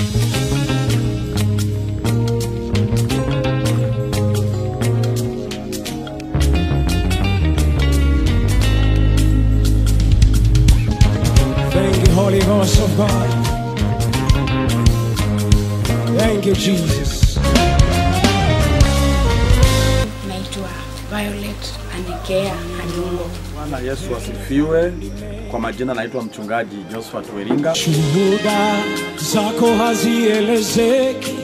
Thank you, Holy Ghost of God. Thank you, Jesus. naitwa Violet Anikea Adungo. Bwana Yesu asifiwe. Kwa majina naitwa mchungaji Josephat Weringa. Shuhuda zako hazielezeki.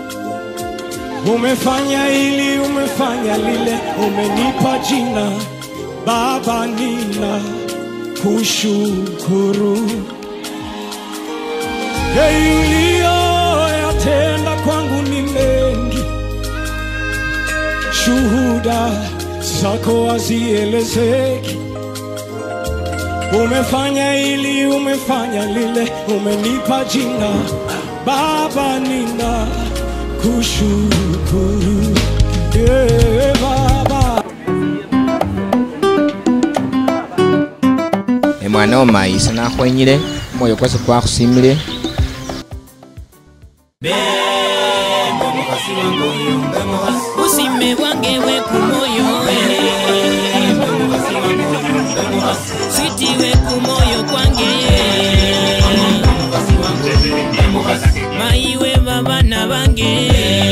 Umefanya hili, umefanya lile, umenipa jina Baba, nina kushukuru Hey, uliyoyatenda kwangu ni mengi, shuhuda zako hazielezeki. Umefanya hili, umefanya lile, umenipa jina Baba, nina kushukuru yeah, Baba. emwana omayisa nakhwenyile omwoyo kwase kwakhusimile busime bwange bwe ku moyo switi bwe ku moyo kwange mayiwe babana bange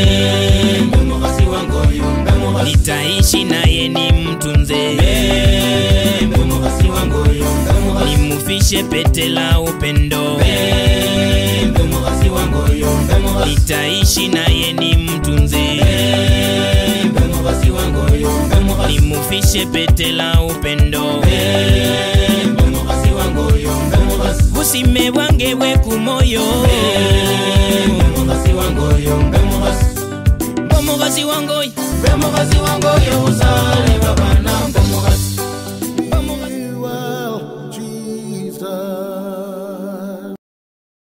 nitaishi naye ni mtunze nimufishe pete la upendo nitaishi naye ni mtunze nimufishe pete la upendo busime bwange bwe ku moyo mbe mukazi wange oyo